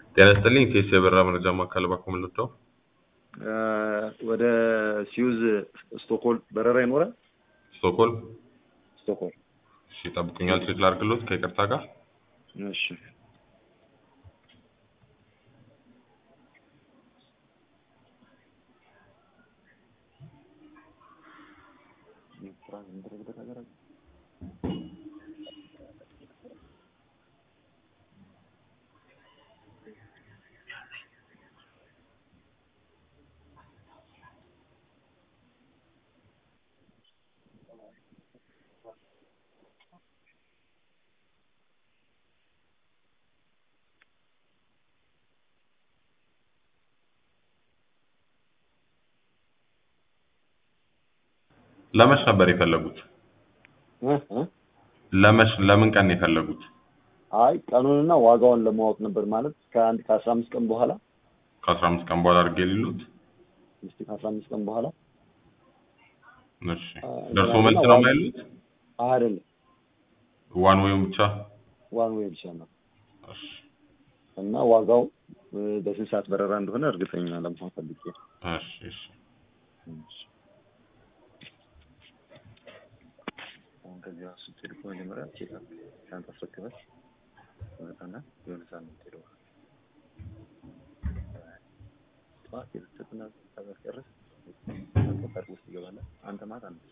ጤና ይስጥልኝ ቴስ የበራ መረጃ ማዕከል ባኮ ምልደው ወደ ሲዩዝ ስቶክሆልም በረራ ይኖራል? ስቶክሆልም ስቶክሆልም። እሺ ይጠብቁኛል። ቼክ ላድርግሎት ከይቅርታ ጋር እሺ ለመች ነበር የፈለጉት? እ እ ለመች ለምን ቀን ነው የፈለጉት? አይ ቀኑንና ዋጋውን ለማወቅ ነበር ማለት ከአንድ ከአስራ አምስት ቀን በኋላ ከአስራ አምስት ቀን በኋላ አድርጌ ሊሉት። እስቲ ከአስራ አምስት ቀን በኋላ እሺ ደርሶ መልስ ነው የማይሉት? አይደለም ዋን ዌይም ብቻ? ዋን ዌይ ብቻ ነው እሺ እና ዋጋው እ በስንት ሰዓት በረራ እንደሆነ እርግጠኛ ለመሆን ፈልጌ ነው። እሺ እሺ አሁን ከዚህ ራሱ ስትሄድ እኮ መጀመሪያ ቼክ አፕ ሻንጣ አስረክበህ ትመጣና የሆነ ሰዓት ነው የምትሄደው። ጠዋት የተሰጥና ታስጨርስ ፓርክ ውስጥ ይገባለህ። አንተ ማታ ነው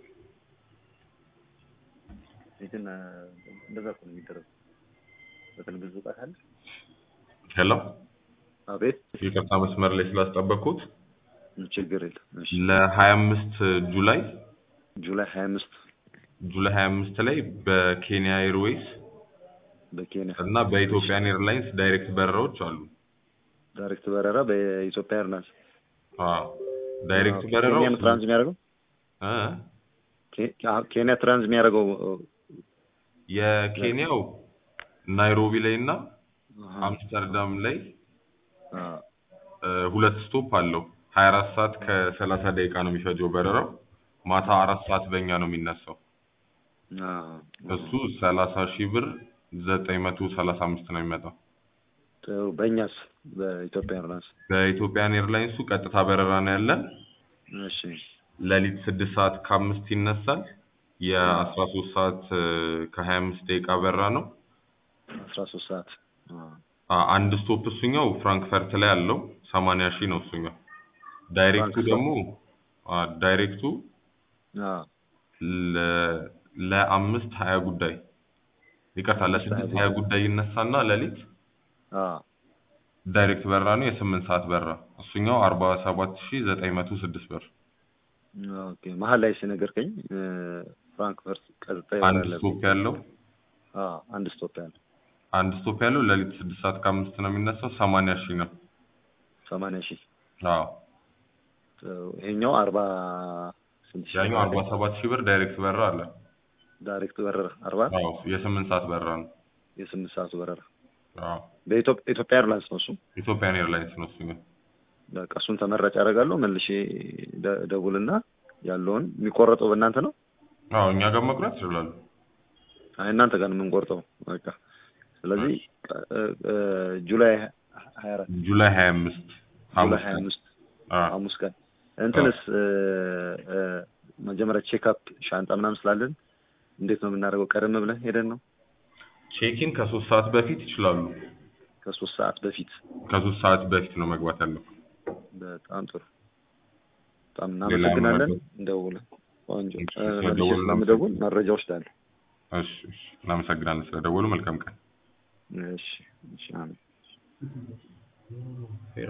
ግን እንደዛ እኮ ነው የሚደረገው። በተለይ ብዙ ዕቃ ካለ ሄሎ አቤት ይቅርታ መስመር ላይ ስላስጠበቅኩት ችግር የለም። እሺ ለሀያ አምስት ጁላይ ጁላይ ሀያ አምስት ጁላይ ሀያ አምስት ላይ በኬንያ ኤርዌይስ በኬንያ እና በኢትዮጵያን ኤርላይንስ ዳይሬክት በረራዎች አሉ። ዳይሬክት በረራ በኢትዮጵያ ኤርላይንስ አዎ ዳይሬክት በረራው ኬንያ ነው ትራንስ የሚያደርገው እ ኬ- አ- ኬንያ ትራንስ የሚያደርገው የኬንያው ናይሮቢ ላይ እና አሃ፣ አምስተርዳም ላይ አ፣ እ፣ ሁለት ስቶፕ አለው። ሀያ አራት ሰዓት ከሰላሳ ደቂቃ ነው የሚፈጀው በረራው። ማታ አራት ሰዓት በእኛ ነው የሚነሳው። አ፣ እሱ ሰላሳ ሺህ ብር ዘጠኝ መቶ ሰላሳ አምስት ነው የሚመጣው። ጥሩ በእኛስ በኢትዮጵያ ኤርላይንስ በኢትዮጵያን ኤርላይንሱ ቀጥታ በረራ ነው ያለን። እሺ ሌሊት ስድስት ሰዓት ከአምስት ይነሳል። የአስራ ሶስት ሰዓት ከሀያ አምስት ደቂቃ በረራ ነው። አስራ ሶስት ሰዓት አ፣ አ- አንድ ስቶፕ እሱኛው ፍራንክፈርት ላይ አለው ሰማንያ ሺህ ነው እሱኛው። ዳይሬክቱ ፍራንክፈርት። ደግሞ አ፣ ዳይሬክቱ አ፣ ለ- ለአምስት ሀያ ጉዳይ ይቅርታ ለስድስት ሀያ ጉዳይ ይነሳና ሌሊት አ፣ ዳይሬክት በረራ ነው የስምንት ሰዓት በረራ እሱኛው አርባ ሰባት ሺህ ዘጠኝ መቶ ስድስት ብር። ኦኬ መሀል ላይ ሲነገርከኝ እ፣ ፍራንክፈርት ቀጥታ አንድ ይበራል። ስቶፕ ያለው አ፣ አንድ ስቶፕ ያለ አንድ ስቶፕ ያለው ሌሊት ስድስት ሰዓት ከአምስት ነው የሚነሳው ሰማንያ ሺህ ነው። ሰማንያ ሺህ አዎ ጥሩ። ይሄኛው አርባ ስንት ሺህ ያኛው አርባ ሰባት ሺህ ብር ዳይሬክት በረራ አለ። ዳይሬክት በረራ አርባ አዎ የስምንት ሰዓት በረራ ነው። የስምንት ሰዓቱ በረራ አዎ በኢትዮጵያ ኢትዮጵያ ኤርላይንስ ነው እሱ። ኢትዮጵያን ኤርላይንስ ነው እሱኛው። በቃ እሱን ተመራጭ አደርጋለሁ። መልሼ ደ- ደውልና ያለውን የሚቆረጠው በእናንተ ነው? አዎ እኛ ጋር መቁረጥ ይችላሉ። አይ እናንተ ጋር ነው የምንቆርጠው። በቃ ስለዚህ እ፣ እ፣ ጁላይ ሀያ አራት ጁላይ ሀያ አምስት ጁላይ ሀያ አምስት ሐሙስ ቀን እንትንስ እ፣ እ፣ መጀመሪያ ቼክአፕ ሻንጣ ምናምን ስላለን እንዴት ነው የምናደርገው? ቀደም ብለን ሄደን ነው ቼኪን ከሶስት ሰዓት በፊት ይችላሉ። ከሶስት ሰዓት በፊት። ከሶስት ሰዓት በፊት ነው መግባት ያለው። በጣም ጥሩ በጣም ሌላ እናመሰግናለን። መረጃ? እንደውለን ቆንጆ እሺ፣ እ፣ መልሼ ስለደወሉ ስለምደውል መረጃ ወስዳለሁ። እሺ እሺ፣ እናመሰግናለን ስለደወሉ። መልካም ቀን። እሺ እሺ አሜን።